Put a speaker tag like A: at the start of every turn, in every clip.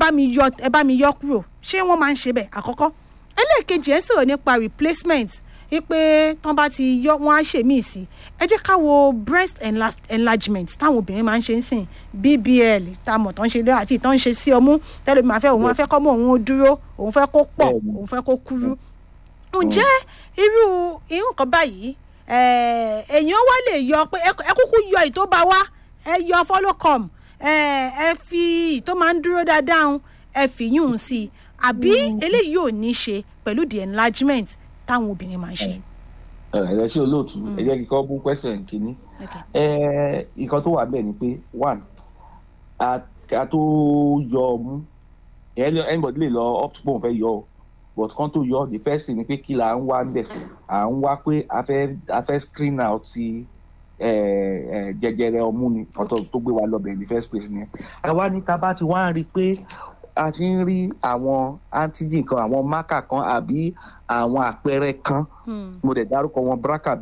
A: bá mi yọ ẹ bá mi yọ kúrò ṣé wọ́n máa ń ṣe bẹ́ẹ̀ àkọ́kọ́ ẹlẹ́ẹ̀kejì ẹ̀ ń sọ̀rọ̀ nípa replacement wípé tán bá ti yọ wọn á ṣe míì sí ẹ jẹ́ ká wo breast enla- enlargement táwọn obìnrin máa ń ṣe ń sìn bbl tá a mọ̀ tán ń ṣe lé àti ìtàn ń ṣe sí ọmú tẹ́lẹ̀ mi máa fẹ́ òun máa fẹ́ kọ́ mọ́ òun ó dúró òun fẹ́ kó pọ̀
B: Bẹ́ẹ̀ni.
A: òun fẹ́ kó kúrú ǹjẹ́ irú irú nǹkan báyìí eh, èèyàn wá lè yọ pé ẹ ẹ kúkú yọ ìtó bá wá ẹ yọ folocom ẹ ẹ fi ìtó máa ń dúró dáadáa ń, ẹ fi yún un sí i àbí eléyìí yóò ní í ṣe pẹ̀lú the enlargement táwọn obìnrin máa ń ṣe.
B: ẹ ẹ ṣe olóòtú ẹ jẹ́ kí n kọ́ bú question kínní
A: Okay.
B: ẹ nǹkan tó wà bẹ́ẹ̀ ni pé one a a tó yọ ọmú ẹ anybody lè lọ up to pé òun fẹ́ yọ o but kan tó yọ the first thing ni pé kí la ń wá ń bẹ̀ à ń wá pé a fẹ́ a fẹ́ screen out ti ẹ ẹ jẹjẹrẹ ọmú ni ọ̀tọ̀ tó gbé wa lọ́bẹ̀ in the first place ni àwa ní ta bá ti wá ń rí i pé a ti ń rí àwọn antigen kan àwọn marker kan àbí àwọn àpẹẹrẹ kan
A: Hmm,
B: mo dẹ̀ dárúkọ wọn BRCA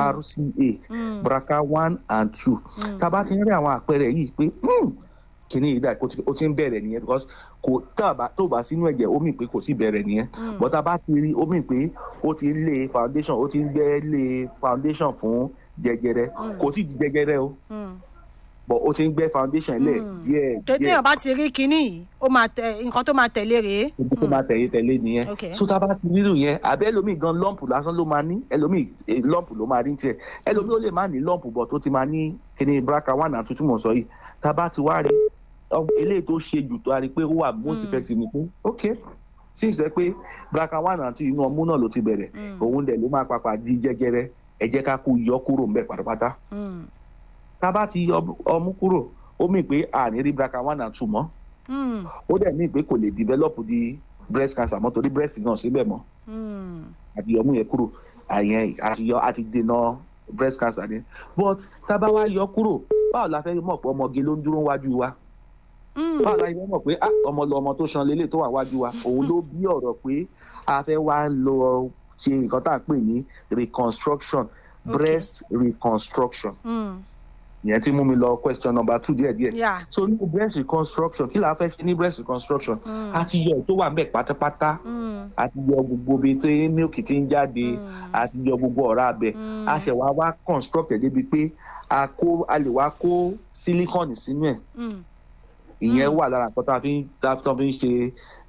B: BRCA
A: hmm,
B: BRCA one and two
A: hmm.
B: tá a bá ti ń rí àwọn àpẹẹrẹ yìí pé hmm, kìíní yìí dà kó ti- ó ti ń bẹ̀rẹ̀ nìyẹn because kò tá a bá tó bá sínú ẹ̀jẹ̀ ó mì pé kò sí bẹ̀rẹ̀ nìyẹn
A: Hmm.
B: but tá a bá ti rí ó mì pé ó ti ń lé foundation ó ti ń gbẹ́ lé foundation fún jẹjẹrẹ
A: Hmm.
B: kò tí ì di jẹjẹrẹ o
A: Hmm.
B: but ó ti ń gbẹ́ foundation lẹ̀
A: Hmm.
B: díẹ̀
A: tó
B: díẹ̀
A: téèyàn bá ti rí kinní yìí ó máa tẹ nǹkan tó máa tẹ̀lé rèé.
B: ibi tó máa tẹ̀lé tẹ̀lé nìyẹn
A: Okay.
B: so tá a bá ti rírun yẹn àbẹ́ ẹlòmíì gan lọ́ǹpù lásán ló máa ní ẹlòmíì eh, lọ́ǹpù ló máa rí tiẹ̀ ẹlòmíì ó lè má ní lọ́ǹpù bọ̀ tó ti máa ní kíní BRCA one and two tí mò ń sọ yìí tá a bá ti wá rí ọ- eléyìí tó ṣe jù tó a rí pé ó wà most
A: Mm.
B: effective ni pé ok since ẹ pé BRCA one and two inú ọmú náà ló ti bẹ̀rẹ̀
A: Hmm,
B: òun dẹ̀ ló máa papà di jẹjẹrẹ ẹ jẹ́ ká kó yọ kúrò ńbẹ̀ pátápátá
A: hmm,
B: tá a bá ti yọ ọmú kúrò ó mì pé àní rí BRCA one and two mọ́
A: hmm,
B: ó dẹ̀ mì pé kò lè develop di breast cancer mọ́ torí breast náà síbẹ̀ mọ́
A: hmm.
B: àti yọmú yẹn kúrò àyẹn àti yọ àti dènà breast cancer ni but tá a bá wá yọ kúrò báwo la fẹ́ mọ̀ pé ọmọge ló ń dúró wájú wa
A: Hmm.
B: báwo la fẹ́ mọ̀ pé ah ọmọ lọ ọmọ tó ṣan lélẹ̀ tó wà wájú wa òun ló bí ọ̀rọ̀ pé a fẹ́ wá lọ ṣe nǹkan tá à ń pè ní reconstruction breast reconstruction
A: Hmm.
B: ìyẹn tí mú mi lọ question number two díẹ̀díẹ̀
A: Yeah.
B: so ní breast reconstruction kí la fẹ́ ṣe ní breast reconstruction
A: Hmm.
B: a ti yọ èyí tó wà ń bẹ̀ pátápátá
A: Hmm.
B: a ti yọ gbogbo ibi tí milk ti ń jáde
A: Hmm.
B: a ti yọ gbogbo ọ̀rá abẹ
A: Hmm.
B: a ṣẹ̀ wá wá construct ẹ̀ débi pé a kó a lè wá kó silicone sínú ẹ̀
A: Hmm.
B: ìyẹn
A: Mm.
B: wà lára nǹkan tá a fi ń tá a fi ń ṣe.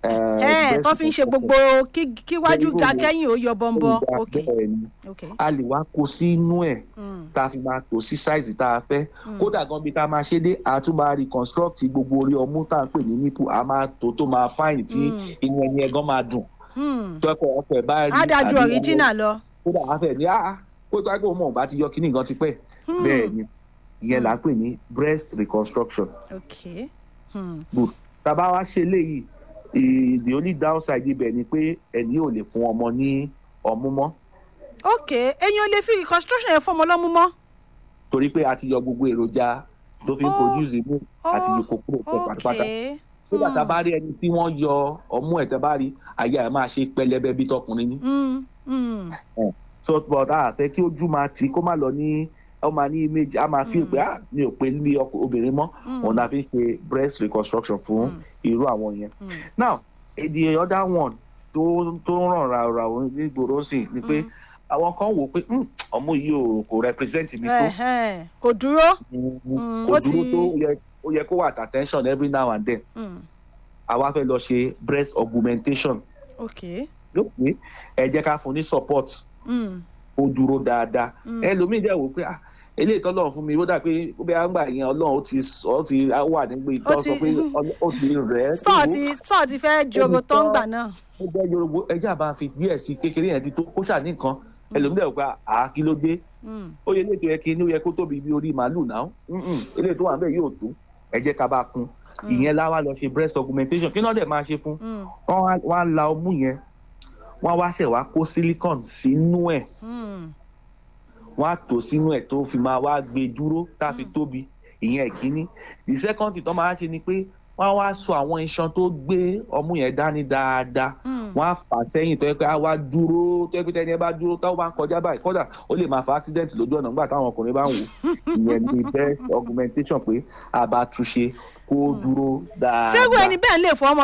A: ẹ tó fi ń ṣe gbogbo kí- kíwájú ga kẹ́yìn ó yọ bọ́ńbọ́ ok ok
B: a lè wá kó sínú ẹ̀
A: Hmm.
B: tá a fi máa tò sí size tá a fẹ́
A: Hmm.
B: kódà gan bí ká máa ṣe dé a tún máa reconstruct gbogbo orí ọmú tá à ń pè ní nipple a máa tó tó máa fine tí
A: Mm.
B: inú ẹni ẹ̀ gan máa dùn
A: Hmm.
B: tó ẹ̀kọ́ ọkọ̀ ẹ̀ bá rí
A: á dájú
B: àbí
A: original lọ.
B: kódà a fẹ́ ní ah kó tó ẹgbẹ́ òun bá ti yọ kíní gan ti pẹ́
A: Hmm.
B: bẹ́ẹ̀ ni ìyẹn là ń pè ní breast reconstruction
A: ok Hmm.
B: good tàbá wá ṣe léyìí eh, the only downside ibẹ̀ ni pé ẹni ò lè fún ọmọ ní ọmú mọ́
A: ok èèyàn lè fi reconstruction yẹn fọmọ lọ́mú mọ́.
B: torí pé a ti yọ gbogbo èròjà tó fi ń
A: Oh.
B: produce imú àti
A: Oh.
B: yòókù kúrò pọ̀
A: ok
B: pátápátá nígbà tá a bá rí ẹni tí wọ́n yọ ọmú ẹ̀ tẹ́ bá rí àyà ẹ̀ máa ṣe pẹlẹbẹ bí tọkùnrin ní
A: Hmm. Hmm.
B: so but a fẹ́ kí ojú máa tì í kó má lọ ní ó máa ní image a máa fi
A: Mm.
B: pé ah mi ò pe ní ọkọ- obìnrin mọ́
A: Hmm.
B: òun la fi ń ṣe breast reconstruction fún
A: Mm.
B: irú àwọn yẹn
A: Hmm.
B: now eh, the other one tó tó ń ràn ràrà nígboro sí ni pé
A: Mm.
B: àwọn kan wò pé "Hmm, ọmọ yìí ò kò represent mi tó
A: Ẹ̀hẹ́n. kò dúró.
B: Mm,
A: ó
B: kò
A: ti-
B: dúró tó ó yẹ- ó yẹ kó wà at attention every now and then
A: Hmm.
B: àwa fẹ́ lọ ṣe breast augmentation
A: ok
B: yóò pé ẹ jẹ́ ká fún ní support
A: Hmm.
B: ó dúró dáadáa
A: Mm.
B: ẹlòmíì dẹ̀ wò pé ah eléyìí tọ́lọ́run fún mi ó dà pé ó bẹ́ẹ̀ àgbà yẹn ọlọ́run ó ti sọ ó ti wà nígbà
A: Ó
B: ìtọ́
A: ti-
B: sọ pé ọlọ́- ó ti rẹ̀ ẹ́
A: stọọ ti stọọ ti fẹ́ joro tó ń gbà náà.
B: ó jẹ́ yorùbá ẹjẹ́ àbá fi díẹ̀ sí kékeré yẹn ti tó kó ṣà nìkan ẹlòmíì dẹ̀ wò pé àá kí ló dé
A: Hmm.
B: ó yẹ eléyìí tó yẹ kí inú yẹ kó tóbi bí orí màálù náà Mm-mm, eléyìí tó wà bẹ́ẹ̀ yóò tó ẹ jẹ́ ká bá kún
A: Mm.
B: ìyẹn láwa lọ ṣe breast augmentation kí náà dẹ̀ máa ṣe fún
A: Hmm.
B: wọ́n wá- wọ́n á la ọmú yẹn wọ́n á wá ṣẹ̀ wá kó silicone sínú ẹ̀
A: Hmm.
B: wọ́n á tò sínú ẹ̀ tó fi máa wá gbé dúró tá a fi
A: Mm.
B: tóbi ìyẹn ìkíní the second thing tó máa ṣe ni pé wọ́n á wá so àwọn iṣan tó gbé ọmú yẹn dání dáadáa
A: Hmm.
B: wọ́n á fà sẹ́yìn tó yẹ pé á wá dúró tó yẹ pé tẹ́ni ẹ bá dúró táwọn bá ń kọjá báyìí kódà ó lè máa fa accident lójú ọ̀nà nígbà táwọn ọkùnrin bá ń wò ìyẹn ni best augmentation pé a bá túnṣe kó dúró dáadáa.
A: ṣé irú ẹni bẹ́ẹ̀ lè fọ ọmọ